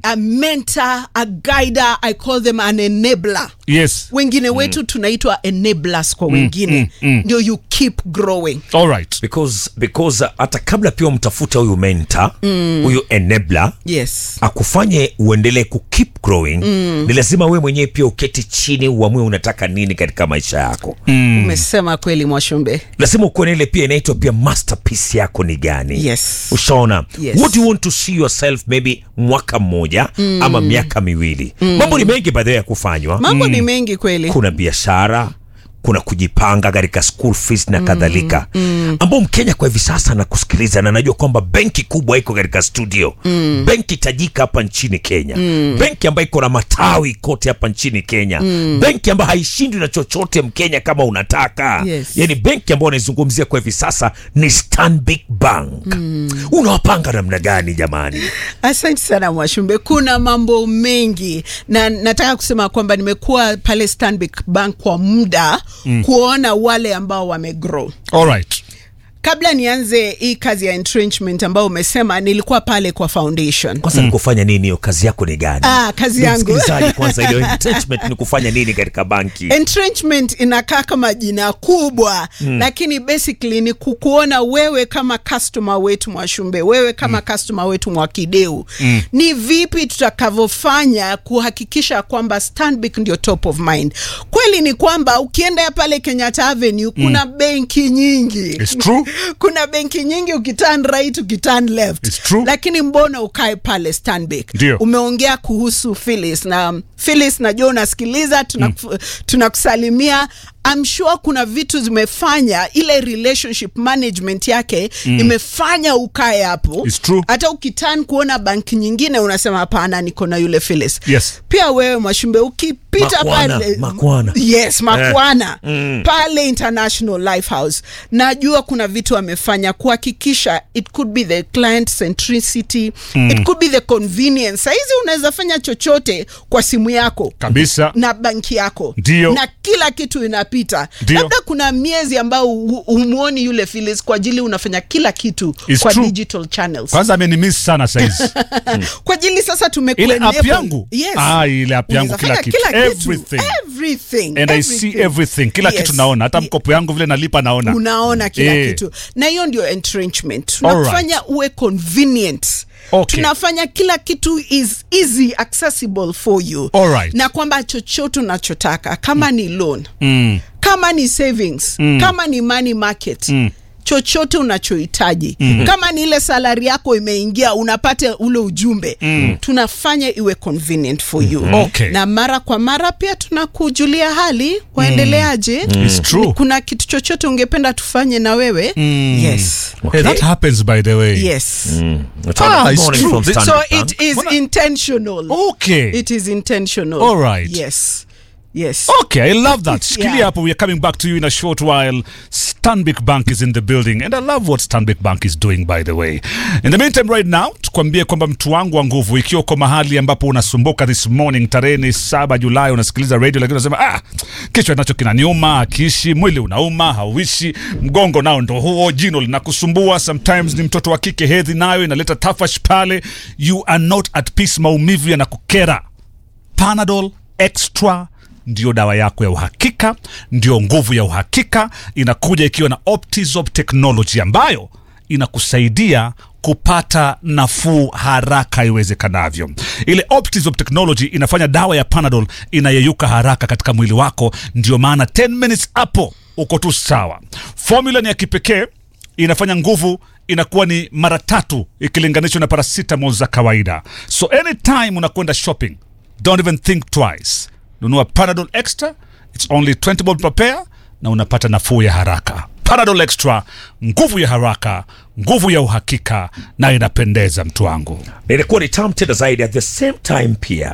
a mentor a guider i call them an enabler yes wengine wetu tunaitwa enablers kwa wengine ndio you keep growing all right because because uh, hata kabla pia umtafuta huyu mentor huyu enabler yes akufanye uendelee ku keep growing ni lazima wewe mwenyewe pia uketi chini uamue unataka nini katika maisha yako umesema kweli mwashumbe lazima ukuwe na ile pia inaitwa pia masterpiece yako ni gani Yes. ushaona Yes. what do you want to see yourself maybe mwaka mmoja ama miaka miwili mambo ni mengi baadhi ya kufanywa mambo ni mengi kweli kuna biashara kuna kujipanga katika school fees na kadhalika ambao mkenya kwa hivi sasa nakusikiliza na najua kwamba benki kubwa iko katika studio benki tajika hapa nchini kenya benki ambayo iko na matawi kote hapa nchini kenya benki ambayo haishindwi na chochote mkenya kama unataka Yes. yani benki ambayo unaizungumzia kwa hivi sasa ni stanbic bank unawapanga namna gani jamani asante sana mwashumbe kuna mambo mengi na nataka kusema kwamba nimekuwa pale stanbic bank kwa muda mm. kuona wale ambao wamegrow all right kabla nianze hii kazi ya entrenchment ambayo umesema nilikuwa pale kwa foundation kwanza ni kufanya nini hiyo kazi yako ni gani Ah, kazi yangu. Msikilizaji kwanza ile entrenchment ni kufanya nini katika banki entrenchment inakaa kama jina kubwa mm. lakini basically ni kukuona wewe kama customer wetu mwashumbe wewe kama mm. customer wetu mwakideu mm. ni vipi tutakavyofanya kuhakikisha kwamba stanbic ndio top of mind kweli ni kwamba ukienda pale kenyatta avenue kuna mm. benki nyingi It's true. kuna benki nyingi ukiturn right ukiturn left It's true. lakini mbona ukae pale stanbic Ndio. umeongea kuhusu Phyllis na Phyllis najua unasikiliza tunaku- tunakusalimia I'm sure kuna vitu zimefanya ile relationship management yake mm. imefanya ukae hapo It's true. hata ukitan kuona banki nyingine unasema hapana niko na yule Phyllis Yes. pia wewe mwashumbe ukipita Makwana, pale Makwana. yes makwana pale international life house najua kuna vitu amefanya kuhakikisha it could be the client centricity it could be the convenience sahizi unaweza fanya chochote kwa simu yako kabisa na banki yako Ndio. na kila kitu inapita Ndio. labda kuna miezi ambao hu- humwoni yule Phyllis kwa ajili unafanya kila kitu It's kwa true. digital channels kwanza amenimiss sana saizi kwa ajili sasa tumeku ile app enable. yangu yes. ah, ile app yangu Unaweza kila fanya kitu everything everything and i see everything kila Yes. kitu naona hata Ye- mkopo yangu vile nalipa naona unaona kila Eh. kitu na hiyo ndio entrenchment Alright. tunafanya uwe convenient Okay. tunafanya kila kitu is easy accessible for you Alright. na kwamba chochote unachotaka kama ni loan mm. kama ni savings mm. kama ni money market mm chochote unachohitaji mm. kama ni ile salari yako imeingia unapata ule ujumbe mm. tunafanya iwe convenient for you Okay. na mara kwa mara pia tunakujulia hali waendeleaje It's true. kuna kitu chochote ungependa tufanye na wewe mm. yes hey, that happens by the way yes Ah, it's Morning true. from So so Standard Bank. it is Mbona- intentional okay it is intentional All right. yes yes Okay, I love that. Shikilia Yeah. hapo. We are coming back to you in a short while. Stanbic Bank is in the building and I love what Stanbic Bank is doing by the way. In the meantime right now, tukwambie kwamba mtu wangu wa nguvu, ikiwa uko mahali ambapo unasumbuka this morning, tarehe ni saba Julai, unasikiliza radio lakini unasema ah, kichwa nacho kinaniuma, akiishi mwili unauma, hauishi, mgongo nao ndo huo, jino linakusumbua, sometimes ni mtoto wa kike, hedhi nayo inaleta tafash pale, you are not at peace, maumivu yanakukera Panadol Extra ndio dawa yako ya uhakika, ndio nguvu ya uhakika. Inakuja ikiwa na Optizop technology ambayo inakusaidia kupata nafuu haraka iwezekanavyo. Ile Optizop technology inafanya dawa ya Panadol inayeyuka haraka katika mwili wako, ndio maana 10 minutes hapo uko tu sawa. Formula ni ya kipekee inafanya nguvu inakuwa ni mara tatu ikilinganishwa na paracetamol za kawaida. So anytime unakwenda shopping, don't even think twice. Nunua Panadol Extra, it's only 20 bob per pair na unapata nafuu ya haraka. Panadol Extra, nguvu ya haraka, nguvu ya uhakika na inapendeza mtu wangu. na inakuwa ni tamu tena zaidi at the same time pia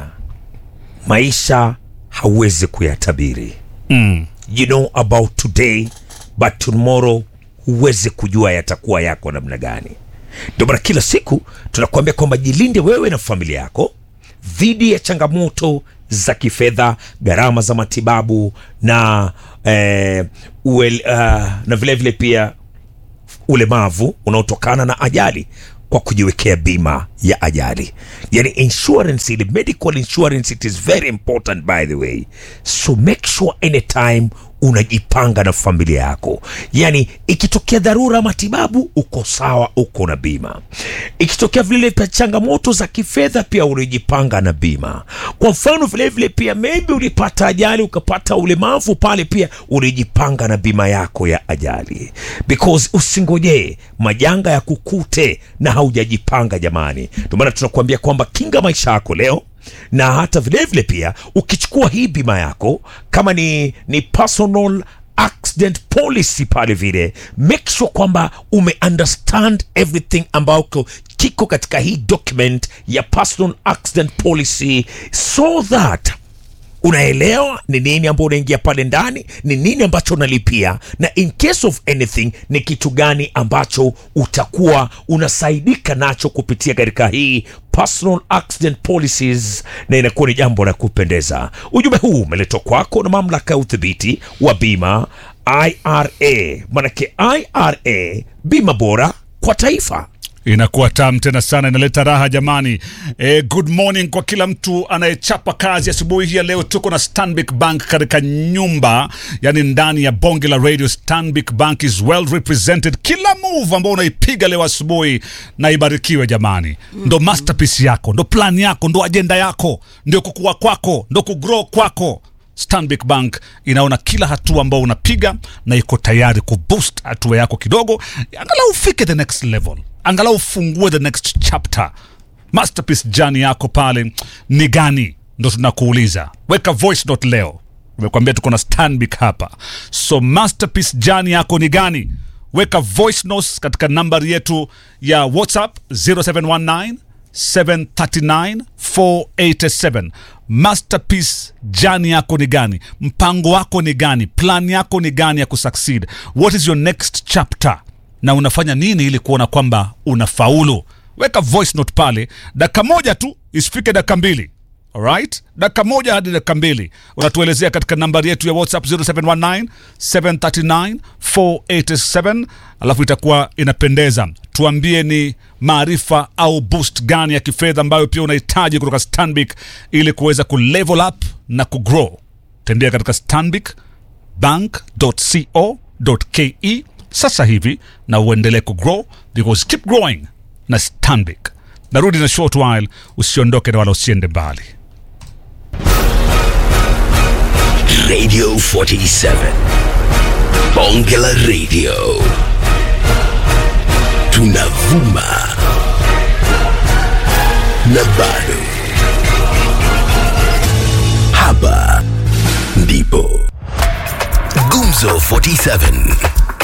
maisha hauwezi kuyatabiri mm. you know about today but tomorrow huwezi kujua yatakuwa yako namna gani ndio maana kila siku tunakuambia kwamba jilinde wewe na familia yako dhidi ya changamoto za kifedha gharama za matibabu na eh, uel, uh, na vile vile pia ulemavu unaotokana na ajali kwa kujiwekea bima ya ajali yani insurance ile medical insurance it is very important by the way so make sure anytime unajipanga na familia yako yani ikitokea dharura matibabu uko sawa uko na bima ikitokea vile vile changamoto za kifedha pia unajipanga na bima kwa mfano vile vile pia maybe ulipata ajali ukapata ulemavu pale pia unajipanga na bima yako ya ajali because usingojee majanga ya kukute na haujajipanga jamani ndio maana tunakuambia kwamba kinga maisha yako leo na hata vilevile vile pia ukichukua hii bima yako kama ni, ni personal accident policy pale vile make sure kwamba ume understand everything ambayo kiko katika hii document ya personal accident policy so that unaelewa ni nini ambao unaingia pale ndani ni nini ambacho unalipia na in case of anything ni kitu gani ambacho utakuwa unasaidika nacho kupitia katika hii personal accident policies na inakuwa ni jambo la kupendeza ujumbe huu umeletwa kwako na mamlaka ya udhibiti wa bima ira manake ira bima bora kwa taifa inakuwa tam tena sana inaleta raha jamani e, good morning kwa kila mtu anayechapa kazi asubuhi hii ya leo tuko na stanbic bank katika nyumba yani ndani ya bonge la radio stanbic bank is well represented kila move ambao unaipiga leo asubuhi na ibarikiwe jamani mm-hmm. ndo masterpiece yako ndo plan yako ndo ajenda yako ndio kukua kwako ndo kugrow kwako Stanbic Bank inaona kila hatua ambao unapiga na iko tayari kuboost hatua yako kidogo, angalau ufike the next level, angalau ufungue the next chapter. Masterpiece jani yako pale ni gani? Ndo tunakuuliza. Weka voice note leo, nimekuambia tuko na Stanbic hapa, so masterpiece jani yako ni gani? Weka voice notes katika nambari yetu ya WhatsApp 0719 739487 masterpiece jani yako ni gani mpango wako ni gani plan yako ni gani ya kusucceed what is your next chapter na unafanya nini ili kuona kwamba unafaulu weka voice note pale dakika moja tu isifike dakika mbili alright dakika moja hadi dakika mbili unatuelezea katika nambari yetu ya whatsapp 0719 739 487 alafu itakuwa inapendeza tuambie ni maarifa au boost gani ya kifedha ambayo pia unahitaji kutoka stanbic ili kuweza kulevel up na kugrow tembea katika stanbic bank.co.ke sasa hivi na uendelee kugrow because keep growing na stanbic narudi na short while usiondoke na wala usiende mbali Radio 47. Bongela Radio. Tunavuma. Na bado. Hapa ndipo. Gumzo 47.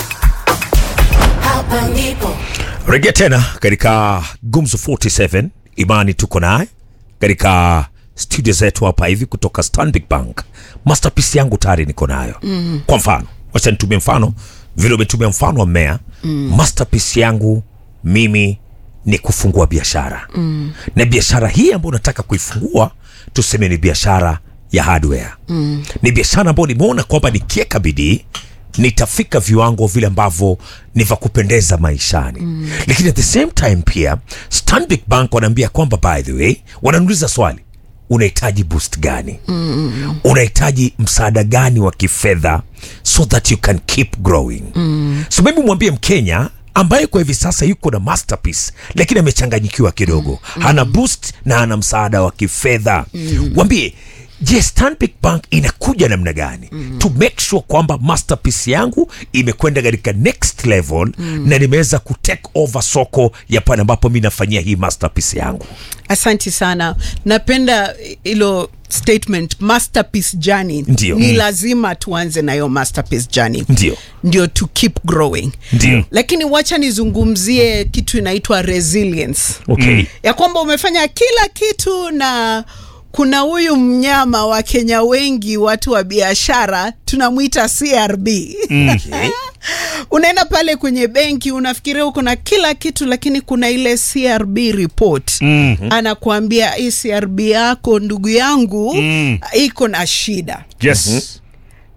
Hapa ndipo rejea tena katika gumzo 47 imani tuko naye katika studio zetu hapa hivi kutoka stanbic bank masterpiece yangu tayari niko nayo mm. kwa mfano wacha nitumie mfano vile umetumia mfano wa mmea mm. masterpiece yangu mimi ni kufungua biashara mm. na biashara hii ambayo nataka kuifungua tuseme ni biashara ya hardware mm. ni biashara ambayo nimeona kwamba nikiweka bidii nitafika viwango vile ambavyo ni vya kupendeza maishani mm. lakini at the same time pia stanbic bank wanaambia kwamba by the way wananiuliza swali unahitaji boost gani mm. unahitaji msaada gani wa kifedha so that you can keep growing mm. so mimi mwambie mkenya ambaye kwa hivi sasa yuko na masterpiece lakini amechanganyikiwa kidogo mm. hana boost na hana msaada wa kifedha mm. wambie je stanbic bank inakuja namna gani mm. to make sure kwamba masterpiece yangu imekwenda katika next level mm. na nimeweza kutake over soko ya pale ambapo mi nafanyia hii masterpiece yangu asanti sana napenda hilo statement masterpiece journey Ndio. ni Mm. lazima tuanze nayo masterpiece journey Ndio. ndio to keep growing Ndio. lakini wacha nizungumzie kitu inaitwa resilience okay ya kwamba umefanya kila kitu na kuna huyu mnyama wa kenya wengi watu wa biashara tunamwita crb Okay. unaenda pale kwenye benki unafikiria uko na kila kitu lakini kuna ile crb report mm-hmm. anakuambia hii crb yako ndugu yangu mm. iko na shida yes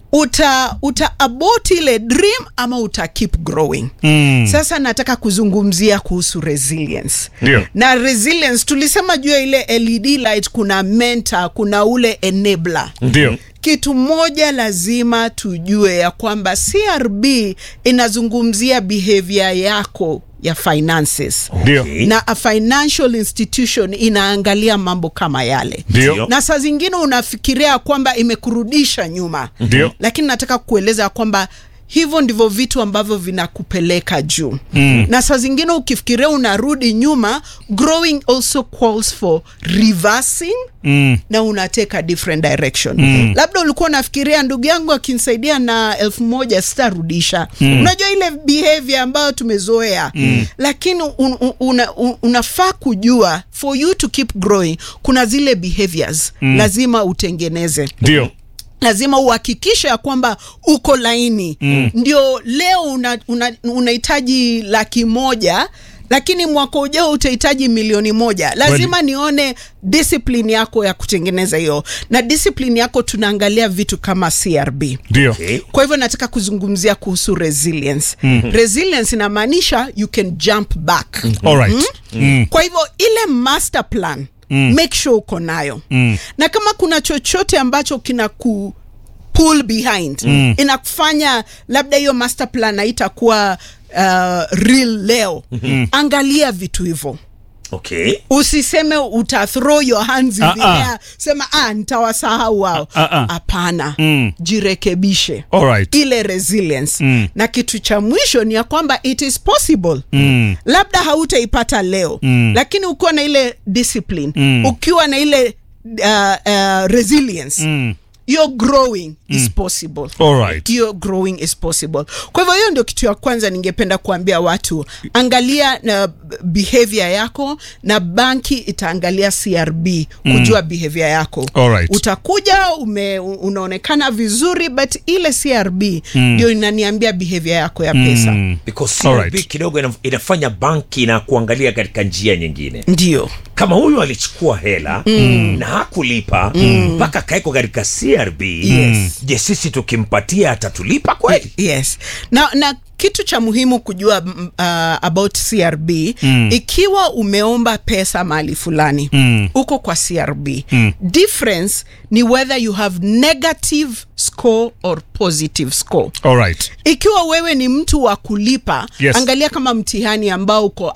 uta uta abort ile dream ama uta keep growing Mm. sasa nataka kuzungumzia kuhusu resilience Ndio. na resilience tulisema juu ya ile led light kuna mentor kuna ule enabler Ndio. kitu moja lazima tujue ya kwamba crb inazungumzia behavior yako ya finances Ndio. Okay. na a financial institution inaangalia mambo kama yale Ndio. na saa zingine unafikiria kwamba imekurudisha nyuma Ndio. lakini nataka kueleza kwamba hivyo ndivyo vitu ambavyo vinakupeleka juu mm. na saa zingine ukifikiria unarudi nyuma growing also calls for reversing Mm. na unateka different direction mm. labda ulikuwa unafikiria ndugu yangu akinisaidia na elfu moja sitarudisha mm. unajua ile behavior ambayo tumezoea mm. lakini un, un, una, un, unafaa kujua for you to keep growing kuna zile behaviors mm. lazima utengeneze Ndio. lazima uhakikishe ya kwamba uko laini mm. ndio leo unahitaji una, unahitaji laki moja lakini mwaka ujao utahitaji milioni moja lazima nione discipline yako ya kutengeneza hiyo na discipline yako tunaangalia vitu kama crb Ndio. Okay. kwa hivyo nataka kuzungumzia kuhusu resilience mm-hmm. resilience inamaanisha you can jump back mm-hmm. Alright. Mm. kwa hivyo ile master plan mm. make sure uko nayo mm. na kama kuna chochote ambacho kina ku pull behind mm. inakufanya labda hiyo master plan haitakuwa uh, real leo mm. angalia vitu hivyo Okay. usiseme uta throw your hands in Ah, the ah. air sema ah nitawasahau wao Ah, ah. hapana Mm. jirekebishe Alright. ile resilience Mm. na kitu cha mwisho ni ya kwamba it is possible Mm. labda hautaipata leo Mm. lakini ukiwa na ile discipline Mm. ukiwa na ile uh, uh, resilience Mm. your growing is possible Alright. your growing is possible kwa hivyo hiyo ndio kitu ya kwanza ningependa kuambia watu angalia na behavior yako na banki itaangalia crb kujua behavior yako Alright. utakuja ume, unaonekana vizuri but ile crb ndio inaniambia behavior yako ya pesa Mm. Because CRB Alright. kidogo ina- inafanya banki na kuangalia katika njia nyingine ndio kama huyu alichukua hela mm. na hakulipa mpaka kaekwa katika crb Yes. je sisi tukimpatia atatulipa kweli yes na, na kitu cha muhimu kujua mm, uh, about crb mm. ikiwa umeomba pesa mahali fulani Mm. uko kwa crb mm. difference ni whether you have negative score or positive score Alright. ikiwa wewe ni mtu wa kulipa Yes. angalia kama mtihani ambao uko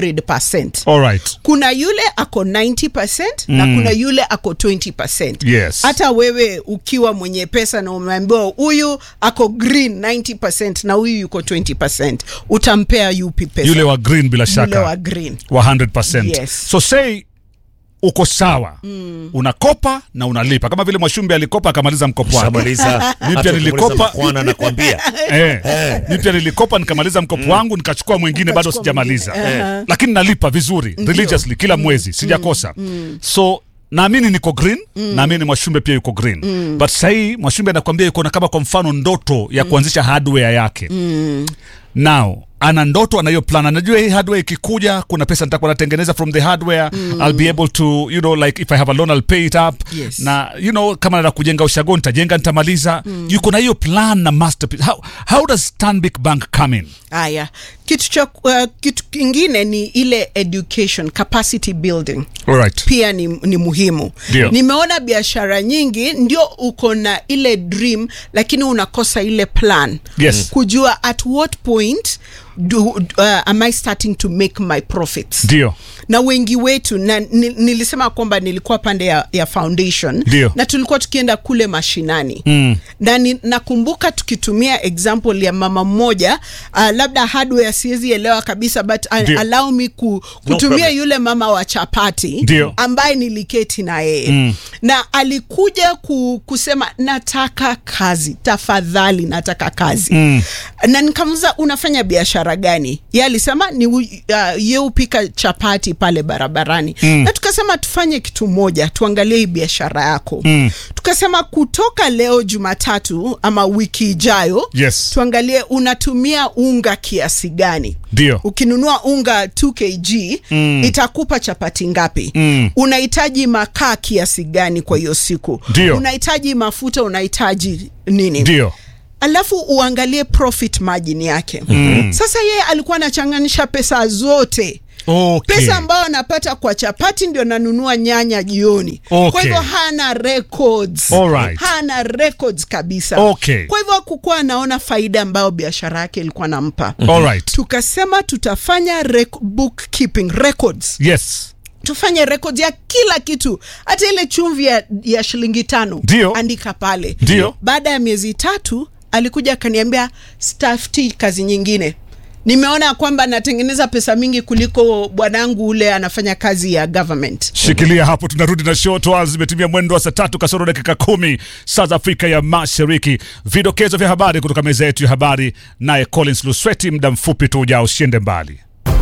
100 Alright. kuna yule ako 90 na kuna yule ako 20 Yes. hata wewe ukiwa mwenye pesa na umeambiwa huyu ako green 90 na huyu yuko 20 utampea yupi pesa Yule wa green bila Yule shaka. wa green wa 100%. Yes. So say uko sawa mm. unakopa na unalipa kama vile Mwashumbe alikopa akamaliza mkopo wake. shamaliza Mimi pia nilikopa kwana nakwambia Eh, mi pia nilikopa nikamaliza mkopo wangu nikachukua mwingine bado Ukachukua sijamaliza mwingine. Eh. lakini nalipa vizuri religiously kila mwezi sijakosa so naamini niko green naamini mwashumbe pia yuko green but sahii mwashumbe anakwambia yuko na kama kwa mfano ndoto ya kuanzisha hardware yake now ana ndoto anayo plan anajua hii hardware ikikuja kuna pesa nitakuwa natengeneza from the hardware i'll be able to you know like if i have a loan i'll pay it up Yes. na you know kama nataka kujenga ushago nitajenga nitamaliza yuko na hiyo plan na masterpiece how, how does stanbic bank come in haya kitu cha uh, kitu kingine ni ile education capacity building alright pia ni, ni muhimu Ndio. nimeona biashara nyingi ndio uko na ile dream lakini unakosa ile plan Yes. kujua at what point do, uh, am i starting to make my profits ndio na wengi wetu na ni, nilisema kwamba nilikuwa pande ya, ya foundation Ndio. na tulikuwa tukienda kule mashinani Mm. na ni, nakumbuka tukitumia example ya mama mmoja uh, labda hardware siwezi elewa kabisa but uh, Ndio. allow me ku, kutumia problem. yule mama wa chapati Ndio. ambaye niliketi na yeye mm. na alikuja ku, kusema nataka kazi tafadhali nataka kazi mm. na nikamuza unafanya biashara biashara gani ye alisema ni uh, ye upika chapati pale barabarani mm. na tukasema tufanye kitu moja tuangalie hii biashara yako mm. tukasema kutoka leo jumatatu ama wiki ijayo Yes. tuangalie unatumia unga kiasi gani Ndio. ukinunua unga 2 kg mm. itakupa chapati ngapi Mm. unahitaji makaa kiasi gani kwa hiyo siku Ndio. unahitaji mafuta unahitaji nini ndio alafu uangalie profit margin yake mm. sasa yeye alikuwa anachanganisha pesa zote okay. pesa ambayo anapata kwa chapati ndio nanunua nyanya jioni Okay. kwa hivyo hana records Alright. hana records kabisa Okay. kwa hivyo hakukuwa anaona faida ambayo biashara yake ilikuwa nampa Alright. tukasema tutafanya rec- bookkeeping records yes tufanye records ya kila kitu hata ile chumvi ya, ya shilingi tano Ndio. andika pale Ndio. baada ya miezi tatu alikuja akaniambia stafti kazi nyingine nimeona kwamba natengeneza pesa mingi kuliko bwanangu ule anafanya kazi ya government shikilia hapo tunarudi na show toa zimetimia mwendo wa saa tatu kasoro dakika kumi saa za afrika ya mashariki vidokezo vya habari kutoka meza yetu ya habari naye collins lusweti muda mfupi tu ujao usiende mbali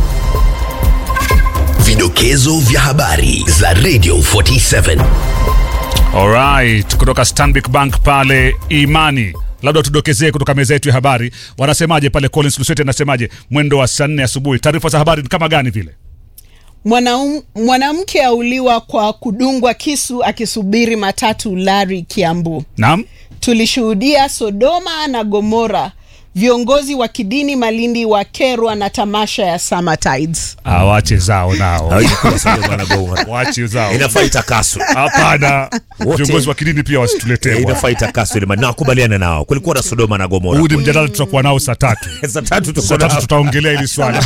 Vidokezo vya habari za Radio 47. Alright, kutoka Stanbic Bank pale Imani, labda tudokezee kutoka meza yetu ya habari, wanasemaje pale? Collins Lusweti anasemaje mwendo wa saa nne asubuhi? Taarifa za habari ni kama gani vile? Mwanaum- mwanamke auliwa kwa kudungwa kisu akisubiri matatu Lari Kiambu. Naam, Tulishuhudia Sodoma na Gomora, viongozi wa kidini Malindi wakerwa na tamasha ya Summer Tides. awache zao nao, Haikuwa Sodoma bwana Gomora. wache zao. inafaa itakaswe Hapana, Wote. viongozi wa kidini pia wasituletee. Eh, bwana. inafaa itakaswe ile maana nakubaliana nao kulikuwa na Sodoma na Gomora Huu ni mjadala tutakuwa nao saa tatu. saa tatu tuko Saa tatu nao. tutaongelea hili swala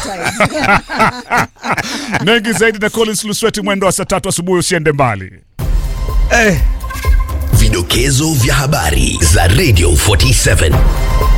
mengi zaidi na Collins Lusweti mwendo wa saa tatu asubuhi. Usiende mbali. Eh, Vidokezo vya habari za Radio 47.